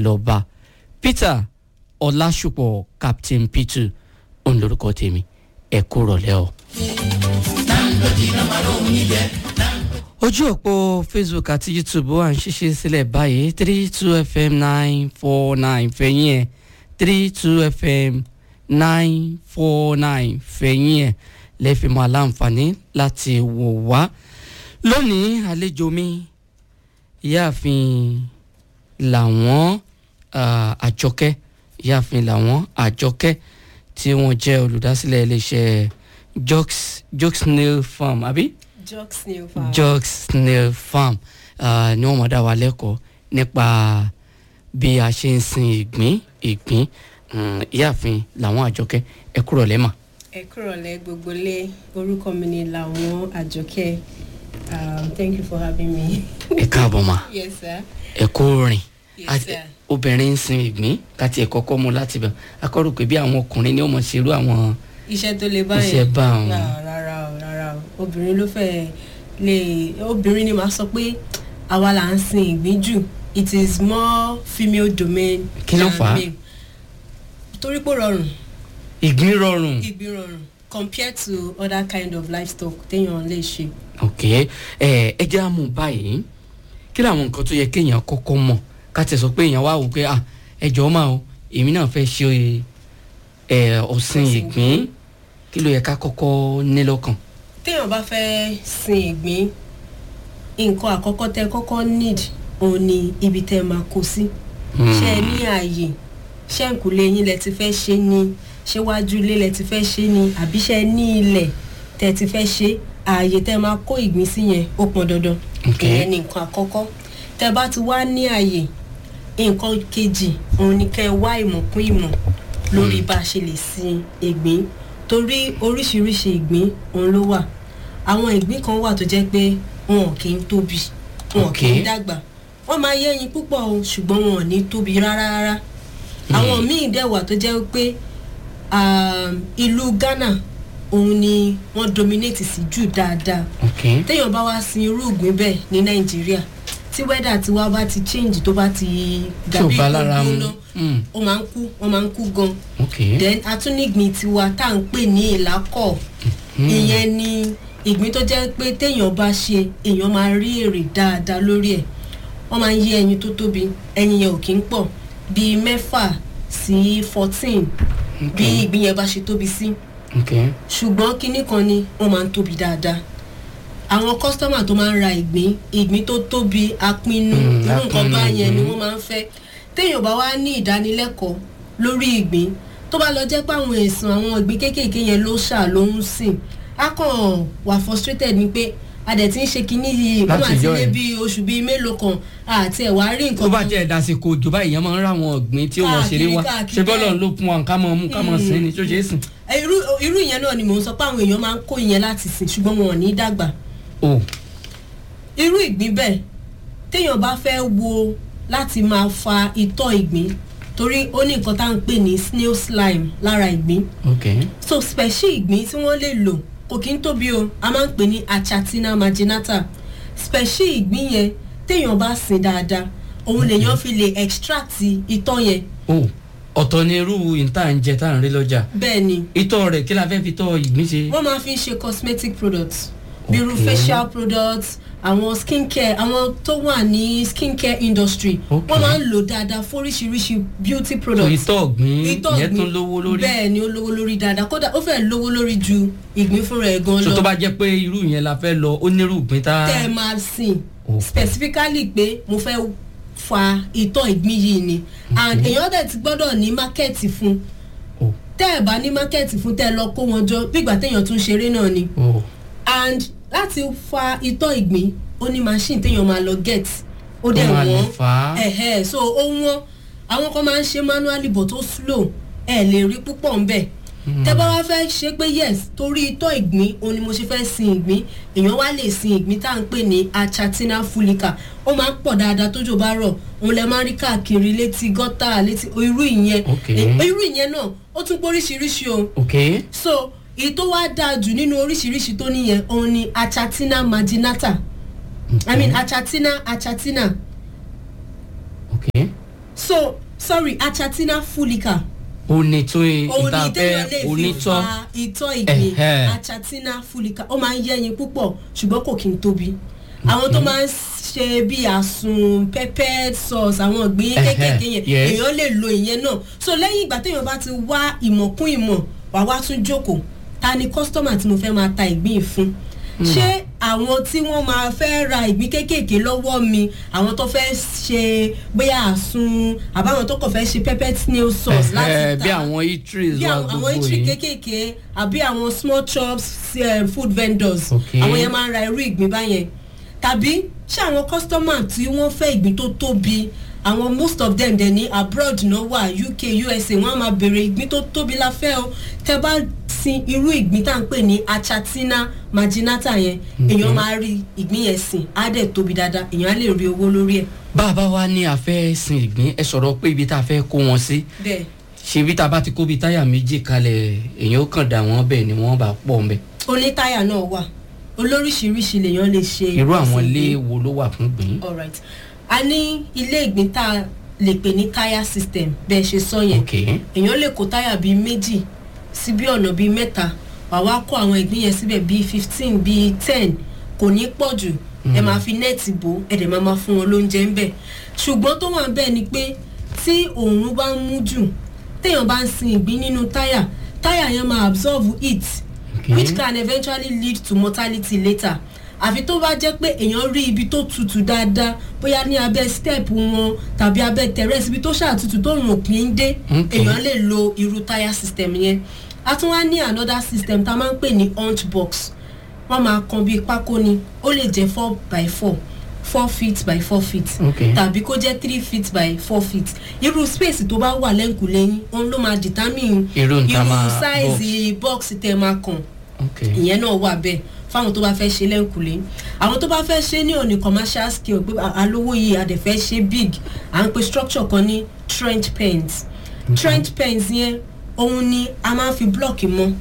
lọ́ba peter ọlásùpọ̀ captain peter òun lorúkọ tèmi ẹ kú rọ̀lẹ́ o. ojú òpó facebook àti youtube wà ń ṣiṣẹ́ sílẹ̀ báyìí three two fm nine four nine fẹ̀yìn ẹ̀ three two fm nine four nine fẹ̀yìn ẹ̀ lẹ́fìmọ̀ aláǹfààní láti wò wá lónìí àlejò mi ìyáàfin làwọn àjọkẹ́ ìyáàfin làwọn àjọkẹ́ tí wọ́n jẹ́ olùdásílẹ̀ iléeṣẹ́ jokes jokes nail farm àbí jokes nail farm. jokes nail farm uh, ni wọ́n mọ̀ dá wa lẹ́kọ̀ọ́ nípa bí a ṣe ń sin ìgbín ìgbín ìyáàfin làwọn àjọkẹ́ ẹ kúrò lẹ́mà. ẹ kúrò lẹ gbogbo lé orúkọ mi ni làwọn àjọkẹ́ um, thank you for having me. ẹ káàbọ̀ mà yes sir. ẹ kó rìn yes Àti- sir. obìnrin ń sin ìgbín káti ẹ̀ kọ́kọ́ mú láti bẹ̀ akọ́rò pé bí àwọn ọkùnrin ni wọ́n mọ̀ ṣerú àwọn iṣẹ́ tó le báyìí. Iṣẹ́ bá wọn. Rárá, rárá o rárá o obìnrin ló fẹ́ lè obìnrin ni màá sọ pé àwa là ń sin ìgbín jù it is more female domain. Kí ló than fà á? male. torí pé ó rọrùn ìgbín rọrùn. ìgbín rọrùn compared to other kind of livestock téèyàn lè ṣe. ok ẹ ẹ jẹ́ àmú báyìí kí làwọn nǹkan tó yẹ kéèyàn kọ́kọ́ mọ̀ ká tẹ̀ sọ pé èèyàn wá wò pé ah ẹ jọ̀ọ́ máa o èmi náà fẹ́ ṣe ẹ ọ̀sìn Ọ̀sìn ìgbín kí ló yẹ ká kọ́kọ́ ní lọ́kàn. téèyàn bá fẹ́ sin ìgbín nǹkan àkọ́kọ́ tẹ́ kọ́kọ́ need òun ni ibi tẹ́ máa kó sí. ṣé ẹ ní ààyè ṣé nkùlé yín lẹ ti fẹ́ ṣe ni ṣé wájú ilé lẹ ti fẹ́ ṣe ni àbí ṣé ẹ ní ilẹ̀ tẹ́ ti fẹ́ ṣe ààyè tẹ́ máa kó ìgbín sí yẹn ó pọn dandan Ok. ìyẹn ni nǹkan àkọ́kọ́ tẹ́ bá ti wá ní ààyè nǹkan kejì òun ni kẹ́ ẹ wá ìmọ̀ kún ìmọ̀ lórí bá a ṣe lè sin ìgbín torí oríṣiríṣi ìgbín òun ló wà àwọn ìgbín kan wà tó jẹ́ pé wọn ò kí ń tóbi wọn ò kí ń Ok. dàgbà wọ́n máa yé ẹyin púpọ̀ o ṣùgbọ́n wọn ò ní tóbi rárá rárá àwọn míì dẹ̀ wà tó jẹ́ pé um, ìlú ghana òun ni wọ́n dominate sí jù dáadáa ok téèyàn bá wá sin irú ìgbín bẹ́ẹ̀ ní nàìjíríà tí wẹ́dà tiwa bá ti change tó bá ti tí ò dàbí bá lára mu ìgbóná Mm, ó máa ń kú wọ́n máa ń kú gan ok then atúnigbìn tiwa tá à ń pè ní ìlákọ̀ ìyẹn ni ìgbín tó jẹ́ pé téèyàn bá ṣe èèyàn máa rí èrè dáadáa lórí ẹ̀ wọ́n máa ń yé ẹyin tó tóbi ẹyin yẹn ò kí ń pọ̀ bíi mẹ́fà sí fourteen bí ìgbín yẹn bá ṣe tóbi sí ok ṣùgbọ́n kinní kan ni wọ́n máa ń tóbi dáadáa àwọn kọ́sítọ́mà tó máa ń ra ìgbín ìgbín tó tóbi apinnu Mm, irú nǹkan apinnu bá yẹn ni ìgbín. wọ́n máa ń fẹ́ téèyàn bá wá ní ìdánilẹ́kọ̀ọ́ lórí ìgbín tó bá lọ jẹ́ pé àwọn èsùn àwọn ìgbín kéékèèké yẹn ló ṣà ló ń sìn á kàn wà frustrated ni pé a dẹ̀ ti ń ṣe kinní yìí ó Láti máa ti ìjọ lé yẹn. bí oṣù bíi mélòó kan àti ẹ̀ wá rí nǹkan tó bá kan. jẹ́ ìdásíkò òjò báyìí yẹn máa ń ráwọn ọ̀gbìn tí ó mọ̀ ṣeré wá Káàkiri, ṣé bọ́lọ̀ káàkiri. ló fún wa ká mọ̀ mú ká mọ̀ sìn ni tó ṣe é sìn. Ẹ, irú irú ìyẹn náà ni mò ń sọ pé àwọn èèyàn máa ń kó ìyẹn láti sìn ṣùgbọ́n wọn ò ní dàgbà o irú ìgbín bẹ́ẹ̀ téèyàn bá fẹ́ wo láti máa fa itọ́ ìgbín torí ó ní nǹkan tá à ń pè ní snail slime lára ìgbín ok so spẹ̀ṣì ìgbín tí wọ́n lè lò kò kí ń tóbi o a máa ń pè ní achatina marginata spẹ̀ṣì ìgbín yẹn téèyàn bá sìn dáadáa òun lèèyàn fi lè extract itọ́ yẹn o ọ̀tọ̀ ni irú ìta ń jẹ tá à ń rí lọ́jà bẹ́ẹ̀ ni itọ́ rẹ̀ kí la fẹ́ fi tọ́ ìgbín ṣe. wọ́n máa fi ń ṣe cosmetic products bí irú Okay. facial products àwọn skincare àwọn tó wà ní skincare industry Okay. wọ́n máa ń lò dáadáa fún oríṣiríṣi beauty so products. itọ́ ọ̀gbìn Itọ́ ìyẹn ìgbín, tún lówó lórí. bẹ́ẹ̀ ni ó lówó lórí dáadáa kódà ó fẹ́ lówó lórí ju ìgbín fúnra ẹ̀ gan so lọ tó bá jẹ́ pé irú yẹn la fẹ́ lọ ó nírú ìgbín tá. tẹ́ ẹ máa sìn Okay. specifically pé mo fẹ́ fa ìtọ́ ìgbín yìí ni and èèyàn dẹ̀ ti gbọ́dọ̀ ní mákẹ́ẹ̀tì fún o tẹ́ ẹ bá ní mákẹ́ẹ̀tì fún tẹ́ ẹ lọ kó wọn jọ bígbà téèyàn tún ṣeré náà ni o and láti fa itọ́ ìgbín ó ní machine téèyàn máa lọ get ó dẹ̀ máa lè wọ́n fà á. ẹ̀hẹ́ so ó wọ́n àwọn kan máa ń ṣe manually but ó slow ẹ̀ lè rí púpọ̀ ńbẹ̀ tẹ́ bá wá fẹ́ ṣe pé yes torí itọ́ ìgbín òun ni mo ṣe fẹ́ sin ìgbín èèyàn wá lè sin ìgbín tá à ń pè ní achatina fulica ó máa ń pọ̀ dáadáa tójò bá rọ̀ òun lẹ máa ń rí káàkiri létí gọ́tà létí irú ìyẹn Okay. Eh, irú ìyẹn náà ó tún pé oríṣiríṣi o ok so èyí tó wá dáa jù nínú oríṣiríṣi tó níyẹn òun ni achatina marginata i mean achatina achatina ok so sorry achatina fulica onítún òun ni ìtafẹ́ téèyàn lè fi onítọ́ fa ìtọ́ ìgbín Ẹ̀hẹ́. achatina fulica ó máa ń yẹ́yin púpọ̀ ṣùgbọ́n kò kí n tóbi àwọn tó máa ń ṣe bí àsùn peppered sauce àwọn ìgbín Ẹ̀hẹ́, kéékèèké yẹn yes. èèyàn lè lo ìyẹn náà so lẹ́yìn ìgbà téèyàn bá ti wá ìmọ̀ kún ìmọ̀ wà wá tún jókòó ta ni kọ́sítọ́mà tí mo fẹ́ máa ta ìgbín yìí fún ṣé àwọn tí wọ́n máa fẹ́ ra ìgbín kéékèèké lọ́wọ́ mi àwọn tó fẹ́ ṣe bóyá àsun àbáwọn tó kàn fẹ́ ṣe peppered snail sauce Ẹ̀hẹ́, láti ta bí àwọn eateries bí wa àwọn gbogbo àwọn itri yìí kéékèèké àbí àwọn small chops um, food vendors Okay. àwọn yẹn máa ń ra irú ìgbín báyẹn tàbí ṣé àwọn customer tí wọ́n fẹ́ ìgbín tó tóbi àwọn most of them dẹ̀ ní abroad náà wà uk usa wọ́n á máa bèrè ìgbín tó tóbi la fẹ́ o tẹ́ bá sin irú ìgbín tá à ń pè ní achatina marginata yẹn èèyàn máa rí ìgbín yẹn sìn á dẹ̀ tóbi dáadáa èèyàn á lè rí owó lórí ẹ̀ bàbá wa ní a fẹ́ sin ìgbín ẹ sọ̀rọ̀ pé ibi tá a fẹ́ kó wọn sí bẹ́ẹ̀ ṣe bí tá a bá ti kó bi táyà méjì kalẹ̀ èèyàn ó kàn dà wọ́n bẹ́ẹ̀ ni wọ́n bá pọ̀ ń bẹ̀ onítáyà náà wà olóríṣiríṣi lèèyàn lè ṣe irú àwọn ìgbín. ilé wo ló wà fún gbìn. alright a ní ilé ìgbín tá a lè pè ní táyà system bẹ́ẹ̀ ṣe sọ yẹn ok èèyàn lè kó táyà bíi méjì sí bí ọ̀nà bíi mẹ́ta wà wá kó àwọn ìgbín yẹn síbẹ̀ bíi fifteen bíi ten kò ní pọ̀ jù ẹ máa fi nẹ́ẹ̀tì bò ẹ dẹ̀ máa máa fún wọn lóúnjẹ ń bẹ̀ ṣùgbọ́n tó wà bẹ́ẹ̀ ni pé tí òòrùn bá ń mú jù téèyàn bá ń sin ìgbín nínú táyà táyà yẹn máa absorb heat Okay. which can eventually lead to mortality later àfi tó bá jẹ́ pé èèyàn rí ibi tó tutù dáadáa bóyá ní abẹ́ step wọn tàbí abẹ́ terrace ibi tó ṣàtútù tó rùn òpin ń dé Okay. èèyàn lè lo irú táyà system yẹn a tún wá ní another system tá a máa ń pè ní hunch box wọ́n máa kan bíi pákó ni ó lè jẹ́ four by four four feet by four feet Okay. tàbí kó jẹ́ three feet by four feet irú space tó bá wà lẹ́ǹkùlẹ́yìn òun ló máa determine Irú n ta irú máa size box tẹ́ máa kàn ok ìyẹn náà wà bẹ́ẹ̀ fáwọn tó bá fẹ́ ṣe lẹ́ǹkùlé àwọn tó bá fẹ́ ṣe ní òní commercial scale pé a- alówó yìí a dẹ̀ fẹ́ ṣe big à ń pe structure kan ní trench pens trench pens yẹn òun ni a máa ń fi blọọkì mọ́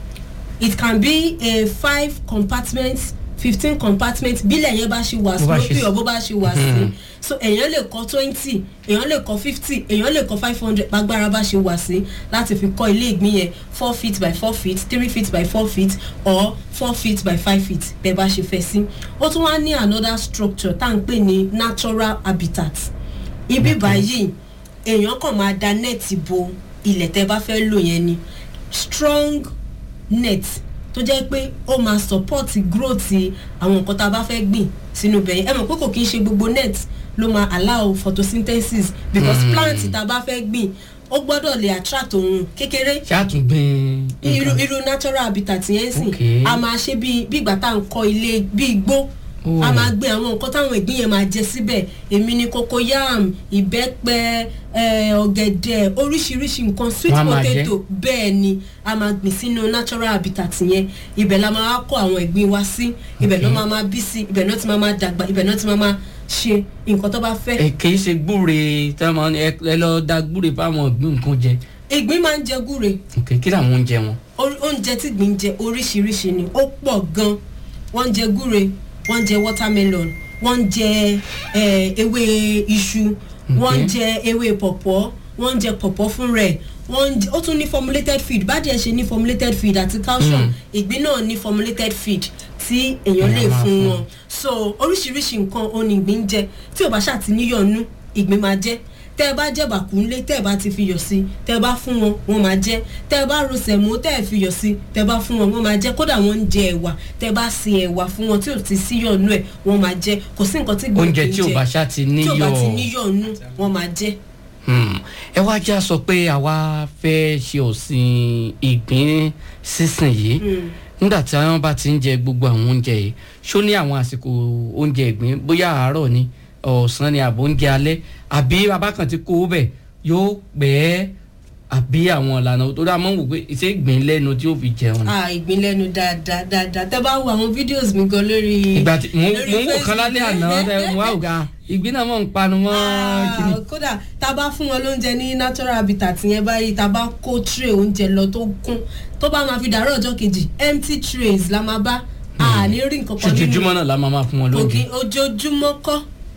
it can be a five compartment fifteen compartment bílẹ̀ yẹn bá ṣe wà Bó bá ṣe slopey sí. or bó bá ṣe wà sí so èèyàn lè kọ́ twenty èèyàn lè kọ́ fifty èèyàn lè kọ́ five hundred gbàgbára bá ṣe wà sí láti fi kọ́ ilé ìgbín yẹn four feet by four feet three feet by four feet or four feet by five feet bẹ́ẹ̀ bá ṣe fẹ́ sí ó tún wá ní another structure tá à ń pè ní natural habitat ibi báyìí èèyàn kàn máa da nẹ́ẹ̀tì bo ilẹ̀ tẹ́ bá fẹ́ lò yẹn ni strong net tó jẹ́ pé ó máa support growth àwọn nǹkan tá a bá fẹ́ gbìn sínú bẹ̀yẹn ẹ mọ̀ pé kò kí ń ṣe gbogbo net ló máa allow photosynthesis because Mm. plant tá a bá fẹ́ gbìn ó gbọ́dọ̀ lè attract òun kékeré ṣàtúngbìn irú irú natural habitat yẹn sìn Okay. a máa ṣe bí bí ìgbà tá à ń kọ́ ilé bí igbó Oh. a máa gbé àwọn nǹkan táwọn ìgbín yẹn máa jẹ síbẹ̀ èmi ni cocoyam ìbẹ́pẹ eh, ọ̀gẹ̀dẹ̀ oríṣiríṣi nǹkan sweet Wọ́n á máa jẹ. potato bẹ́ẹ̀ ni a máa gbìn sínú natural habitat yẹn ibẹ̀ la máa kó àwọn ìgbín wa sí ibẹ̀ ló Okay. máa máa bí sí ibẹ̀ náà ti máa máa dàgbà ibẹ̀ náà ti máa máa ṣe nǹkan tó bá fẹ́ ẹ kì í ṣe gbúre tí wọn ẹ ẹ lọ da gbúre fáwọn ìgbín nǹkan jẹ ìgbín máa ń jẹ gúre ok kí làwọn oúnjẹ wọn. Orí- oúnjẹ tí gbìn jẹ oríṣiríṣi ni ó pọ̀ gan wọ́n ń jẹ gúre wọ́n ń jẹ watermelon wọ́n ń jẹ eh, ewé iṣu wọ́n ń jẹ ewé pọ̀pọ́ wọ́n ń jẹ pọ̀pọ́ fún rẹ̀ wọ́n ń jẹ ó tún ní formulated feed bádìẹ ṣe ní formulated feed àti calcium Mm. ìgbín náà ní formulated feed tí èèyàn lè Èèyàn máa fún fún. wọn so oríṣiríṣi nǹkan òní ìgbín ń jẹ tí ò bá ṣàti níyọ̀nú ìgbín máa jẹ tẹ́ ẹ bá jẹ́ bàkúnlé tẹ́ ẹ bá ti fiyọ̀ sí tẹ́ ẹ bá fún wọn wọ́n máa jẹ́ tẹ́ ẹ bá ro sẹ̀mó tẹ́ ẹ fiyọ̀ sí tẹ́ ẹ bá fún wọn wọ́n máa jẹ́ kódà wọ́n ń jẹ ẹ̀wà tẹ́ ẹ bá se ẹ̀wà fún wọn tí ò ti síyọ̀nù ẹ̀ wọ́n máa jẹ́ kò sí nǹkan tí gbòógì oúnjẹ ń tí ò jẹ bá ṣá ti tí ò bá ti níyọ̀ níyọ̀nù wọ́n máa jẹ́ Hmm. ẹ wá já sọ pé àwa fẹ́ ṣe òsìn ìgbín sísìn yìí Mm. nígbà tí wọn bá ti ń jẹ gbogbo àwọn oúnjẹ yìí ṣó ní àwọn àsìkò oúnjẹ ìgbín bóyá àárọ̀ ni ọ̀sán ni àbò oúnjẹ alẹ́ àbí bàbá kan ti kó o bẹ̀ yóò pẹ́ àbí àwọn ìlànà tó dáa mọ́ wò pé ṣé ìgbín lẹ́nu tí ó fi jẹun ni. ah ìgbín lẹ́nu dáadáa dáadáa tẹ́ bá wo àwọn fídíòs mi gan lórí ìgbà tí mò ń lórí mò ń wò kan lálẹ́ àná Facebook. ẹ, mo wá ògá ìgbín náà mọ̀ ń panu mọ́ kíni. Ah, kódà tá a bá fún wọn lóúnjẹ ní natural habitat yẹn báyìí tá a bá kó tray oúnjẹ lọ tó kún tó bá máa fi dàárọ̀ ọjọ́ kejì empty trays la máa bá a ní rí nǹkan kan ṣojoojúmọ́ náà la máa máa fún wọn lóúnjẹ. ògì ojoojúmọ́ kọ́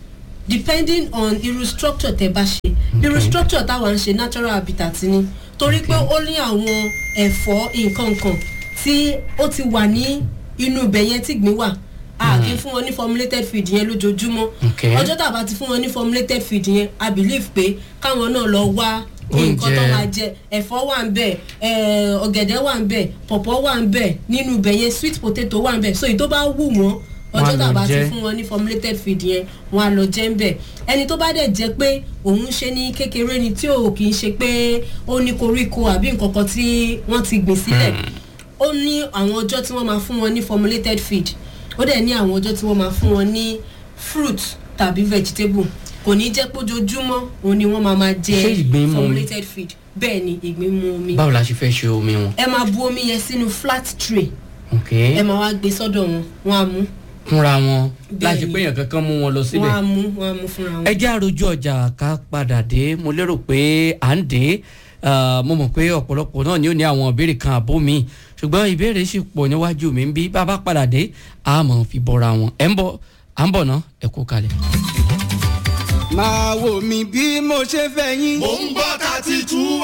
depending on irú structure tẹ bá ṣe irú structure táwa ń ṣe natural habitat ni torí pé ó ní àwọn ẹ̀fọ́ nǹkan kan tí ó ti wà ní inú ibẹ̀ yẹn tí gbìn wà a kì í fún wọn ní formulated feed yẹn lójoojúmọ́ Okay. ọjọ́ tá a bá ti fún wọn ní formulated feed yẹn i believe pé káwọn náà lọ wá nǹkan tó Oúnjẹ. máa jẹ ẹ̀fọ́ wà ń bẹ̀ ẹ̀, ọ̀gẹ̀dẹ̀ wà ń bẹ̀ pọ̀pọ̀ wà ń bẹ̀ nínú ibẹ̀ yẹn sweet potato wà ń bẹ̀ so èyí tó bá wù wọ́n Wọ́n á ọjọ́ tá a lọ bá ti jẹ. fún wọn ní formulated feed yẹn wọn á lọ jẹ́ ń bẹ̀ ẹni tó bá dẹ̀ jẹ́ pé òun ṣe ní kékeré ni tí ò kì í ṣe pé ó ní koríko àbí nǹkan kan tí wọ́n ti gbìn sílẹ̀ ó ní àwọn ọjọ́ tí wọ́n máa fún wọn ní formulated feed ó dẹ̀ ní àwọn ọjọ́ tí wọ́n máa fún wọn ní fruit tàbí vegetable kò ní jẹ́ pójoojúmọ́ òun ni wọ́n máa máa Ṣé jẹ ìgbín mu omi? formulated feed bẹ́ẹ̀ ni ìgbín mu omi báwo la ṣe fẹ́ ṣe omi wọn. ẹ máa bu omi yẹn sínú flat tray ok ẹ máa wá gbé sọ́dọ̀ wọn wọn á mú fúnra wọn Bẹ́ẹ̀ láti ni. pé èèyàn kankan mú wọn lọ wọn síbẹ̀. á mú wọn á mú fúnra wọn. ẹ jẹ́ àròjù ọjà ká padà dé mo lérò pé à ń dé Ah, mo mọ̀ pé ọ̀pọ̀lọpọ̀ náà ni ó ní àwọn ìbéèrè kan àbó mi ṣùgbọ́n ìbéèrè sì pọ̀ níwájú mi ń bí bá a bá padà dé a mọ̀ fi bọ́ra wọn ẹ̀ ń bọ̀ à ń bọ̀ ná ẹ kú kalẹ̀. máa wò mí bí mo ṣe fẹ́ yín. mò ń gbọ́ thirty two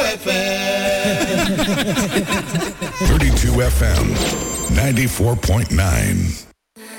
fm. 32 FM 94.9.